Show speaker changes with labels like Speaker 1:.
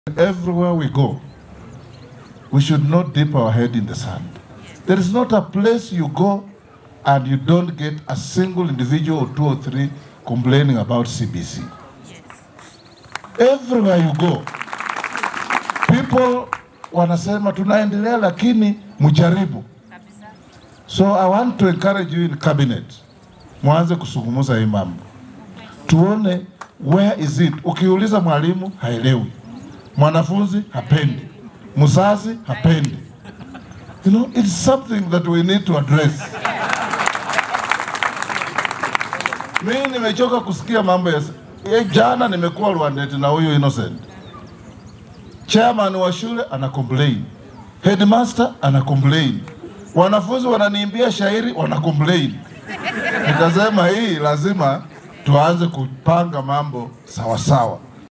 Speaker 1: Everywhere we go, we should not dip our head in the sand. There is not a place you go and you don't get a single individual or two or three complaining about CBC. Everywhere you go, people wanasema tunaendelea, lakini mjaribu. So I want to encourage you in cabinet, mwanze kusungumuza hii mambo, tuone where is it. Ukiuliza mwalimu haelewi, mwanafunzi hapendi, mzazi hapendi. You know, it's something that we need to address. Mimi nimechoka kusikia mambo ya ya jana. Nimekuwa Rwandeti na huyu Innocent, chairman wa shule ana complain, headmaster ana complain, wanafunzi wananiimbia shairi wana complain. Nikasema hii lazima tuanze kupanga mambo sawa sawa.